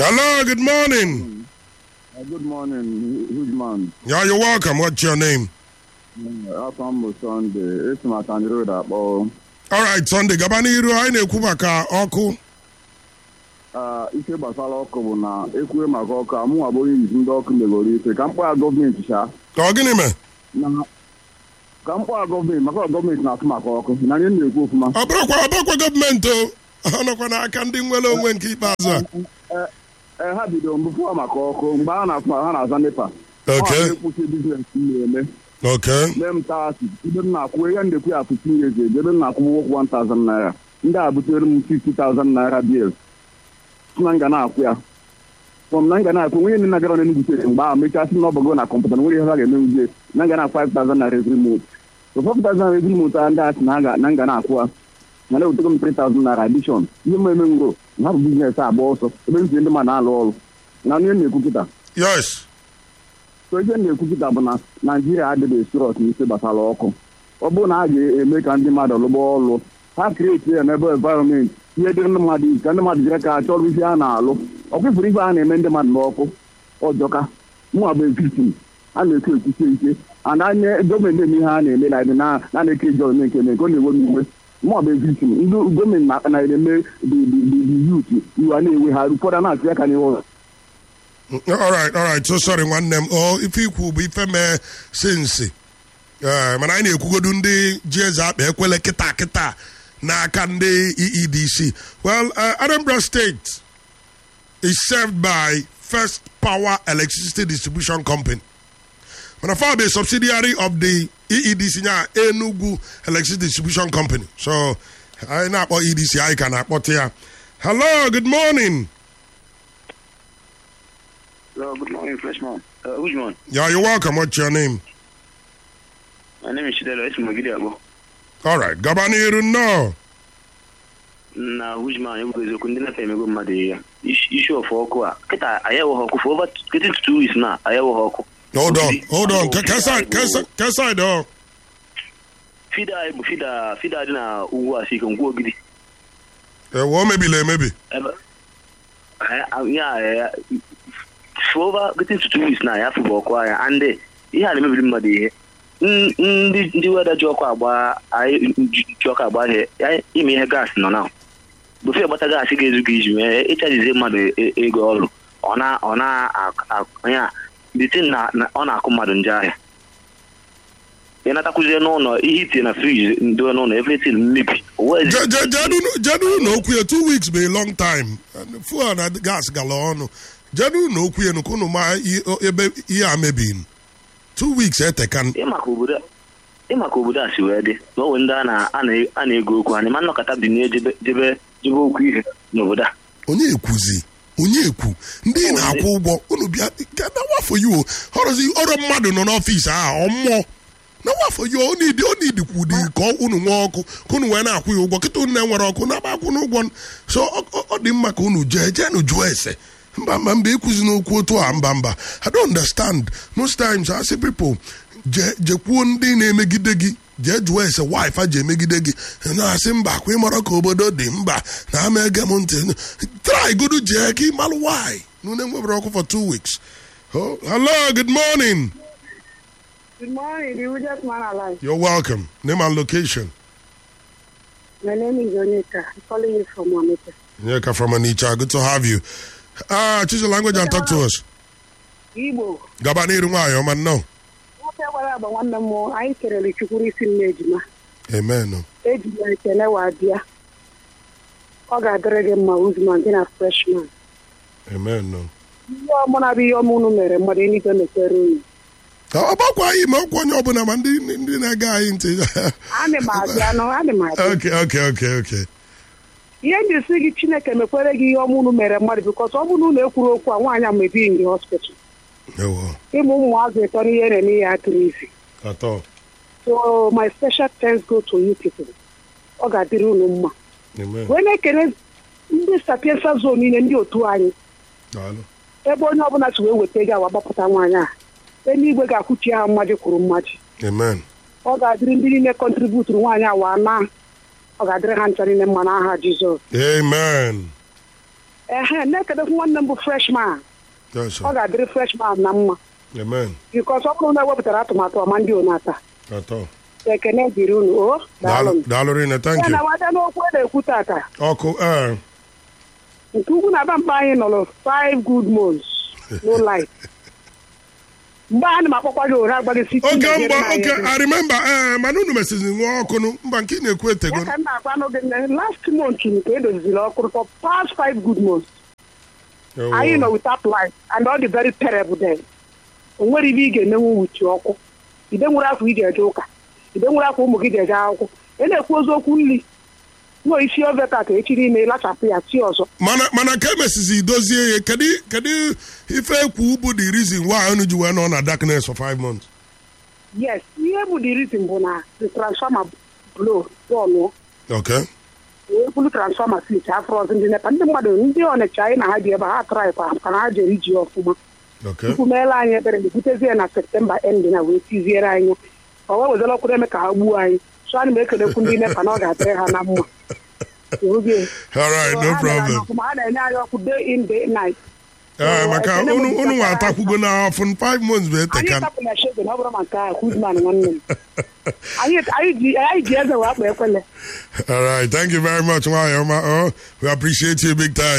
Hello, good morning. Uh, good morning, huge man. Yeah, you're welcome. What's your name? Afọ m bụ Sọnde, esi m Atani Road akpọ. All right, Sunday, gaba n'iru anyị na-ekwu maka ọkụ. Ah, Ife gbasara ọkụ bụ na ekwue maka ọkụ a mụnwa bụ onye izi ndị ọkụ megoro ife ka mkpọgha gọọmenti sha Ka ọ gịnị mee? na ka mkpọgha gọọmenti maka na gọọmenti na-atụ maka ọkụ na anyị na-ekwu ofuma Ọ bụrụkwa ọ bụrụkwa gọọmenti o. Ọ nọkwa n'aka ndị nwere onwe nke ikpeazụ a. ee ha bidoro mbụpụwa maka ọkụ mgbe ha na-atụ ha na-aza nepa Okay. na-ekwusi biznes m na-eme Okay. mee m taasị ebe m na-akwụ ihe m na-ekwu ya fifteen years ago ebe m na-akwụ ụgwọ 1000 naira ndị a butere m 50,000 naira bills na m ga na-akwụ ya from na m ga na-akwụ nwunye nne na-agara n'Enugu steeti mgbe ahụ mechasị na ọbago na kọmputa na nwere ihe ha ga-emenwuzie na m ga na 5,000 naira every month so 5,000 naira every month a ndị asị na ha ga- na m ga na-akwụ ya na na-ewetego m 3,000 naira addition ihe m eme ngoro na ha bụ biznes agba ọsọ ebe m si ndị mmadụ na-alụ ọrụ na ihe m na-ekwu kịta Yes. so ihe m na-ekwu kịta bụ na naijiria adịghị sirọs n'isi gbasara ọkụ ọ bụrụ na a ga-eme ka ndị mmadụ lụgba ọlụ ha krieti ya n'ebe environment ihe dịrị ndị mmadụ isi ka ndị mmadụ jiri ka chọrọ ihe a na-alụ ọkwụfụrụ ife a na-eme ndị mmadụ n'ọkụ ọjọka mụnwa bụ victim a na-ekwu ekwusie ike ana anya gọọmenti eme ihe a na-eme na na na na-eke ije ome nke eme nke ọ na-ewe n'iwe mụnwa bụ victim ndị gọọmenti na- na-eme the youth iwe a na-ewe ha ụfọdụ a na-atụ ya ka n'ihu ụlọ All right, all right. So sorry nwanne m. O ife ikwu bụ ife mee sinsi. Eh, mana anyị na-ekwugodu ndị ji eze akpa ekwele kịta kịta n'aka ndị EEDC. Well, uh, Anambra State is served by First Power Electricity Distribution Company. Mana fa bụ a subsidiary of the EEDC nya Enugu Electricity Distribution Company. So anyị na-akpọ EDC anyị ka na-akpọta ya. Hello, good morning. Hello, good morning, freshman. Uh, which one? Yeah, you're welcome. What's your name? My name is Chidelo. It's Mogidi Abo. All right, gaba n'iru nnọọ. Na which man? You guys are going to go mad here. Issue of ọkụ a. Kita ayawo ọkụ for over getting to two weeks now. Ayawo ọkụ. Hold on, hold on. Ke- Keside, Keside, Keside, oh. Fida bụ fida fida dị na ugwu a sike ngwa ogidi. Eh, wo mebili emebi. Ebe ya ya for over getting to two weeks now ya fụbụ ọkụ ahịa and eh, ihe a na-emebiri mmadụ ihe. N- Ndị ndị weda ji ọkụ agba anyị ji ji ọkụ agba ihe ya ime ihe gaasị nọ na bụfe gbata gaasị ga-ezu gị iji mee ịchajizie mmadụ e- ego ọrụ ọ na ọ na ak- ya bitin na na- ọ na-akụ mmadụ nje ahịa ị natakwuzie n'ụlọ ihe itinye na friji ndị n'ụlọ everything mmebi o wee Je- je- jedu- jedu na okwu ya two weeks be a long time And fuel na gas gala ọnụ jedu na okwu ya nukwu unu ma i- o- ebe ihe a mebiri two weeks etekan ịmaka obodo ịmaka obodo a si wee dị na onwe ndị a na- a na- a na-ego okwu ha ma nnọkọta bi jebe jebe jebe okwu ihe n'obodo a onye ekwuzi onye ekwu ndị na-akwụ ụgwọ unu bịa na wafọ ya o ọrụzi ọrụ mmadụ nọ n'ọfịs ahụ ọmmụọ na wafọ ya ọ na-edi ọ na-edikwu dị ka ọ- unu nwee ọkụ ka unu wee na-akwụ ya ụgwọ kịta unu na-enwere ọkụ na-aba akwụ n'ụgwọ so ọ- ọ ọ dị mma ka unu jee jee nu jụọ ese mba mba mba ekwuzi n'okwu otu a mba mba i don't understand most times I say people jee jekwuo ndị na-emegide gị jee jụọ ese wife a ji emegide gị na-asị mba kwa ịmara ka obodo dị mba na ama ege m ntị try godu jee ka ịmalụ why nune nwebere ọkụ for two weeks oh, hello good morning Good morning, the richest man alive. you're welcome name and location My name is Onita. I'm calling you from Onita. Nyeka from Anicha good to have you ah choose your language and talk to us Igbo, gaba n'iru nwanyị ọma nnọọ nwoke gwara agba nwanne m anyị kelere chukwuru isi nne ejima amen ejima ekele wa bịa ọ ga-adịrị gị mma uzman gị na freshman amen ihe ọmụna bụ ihe ọma unu mere mmadụ eluigwe mepere unu ọ gbakwa anyị ma ọkwa onye ọbụla ma ndị ndị na-ege anyị ntị adị m abịa nọ adị m abịa okay okay okay okay ihe ndị si gị chineke mekwere gị ihe ọma unu mere mmadụ bikọs ọ bụrụ na unu ekwuru okwu a nwaanyị a mebi ndị hospital ewo ịmụ ụmụazụ ịtọ n'ihe na-eme ihe atụrụ izi atọ so my special thanks go to you people ọ ga-adịrị unu mma amen wee na-ekele ndị sapiensa zon niile ndị otu anyị daalụ ebe onye ọbụla si wee weta ego awa gbapụta nwaanyị a eluigwe ga-akwụchi ha mmaji kwuru mmaji amen ọ ga-adịrị ndị niile kọntributuru nwaanyị awa na ọ ga-adịrị ha ncha niile mma n'aha jizọs amen ehe na-ekedekwu nwanne m bụ freshman Yes, sir. ọ ga-adịrị freshman na mma Amen. bikos ọ bụrụ na ewepụtara atụmatụ ọma ndị onata Atọ. ekene dịrị unu o daalụ Daalụ daalụ rinne, thank ya you. na wada n'okwu a na-ekwu tata Ọkụ ee. nke ugwu na mkpa anyị nọrọ five good months no light mgbe a na m akpọkwa gị ụra agbaghị site Oge mgba oge I remember ee mana unu mesizi nwa ọkụ nụ mba nke ị na-ekwu etego. ya ka m na-agwa n'oge nne last month nke edoziziri ọkụ for past five good months Oh. anyị nọ without light and all the very terrible day o nwere ibe ị ga-emenwu wuchi ọkụ ide nwere afọ iji eje ụka ide nwere afọ ụmụ gị ji eje akwụkwọ ị na-ekwu oziokwu nri nwe isi oveta ka echi niile lachapụ ya chi ọzọ mana mana ka emesizi dozie ya kedu kedu ife ekwu bụ the reason why unu ji wee nọ na darkness for five months. yes ihe bụ the reason bụ na the transformer blow bọọlụ Okay. wee bulu transformer switch afọ ọzọ ndị nepa ndị mmadụ ndị ọnịcha anyị na ha ji ebe ha traịpa ka na ha jere iji ọfụma Okay. tupu meela anyị ebere na-ebutezie na septemba end na wee tiziere anyị ọ wee wezara ọkụ eme ka ha gbuo anyị so ana m ekelekwu ndị nepa na ọ ga-adịrị ha na mma Oge. All right, So, no ha mere anyị problem. ọfụma, ha na-enye anyị ọkụ day in day night Ee, So, maka ekele m unu unu nwa gbasara atakwugo na afọ five months bụ anyị eteka. tapụla shege na ọ bụrụ maka Kuzman nwanne m anyị anyị ji anyị ji eze wee akpa ekwele All right, thank you very much, Nwayoma. Oh, we appreciate you big time.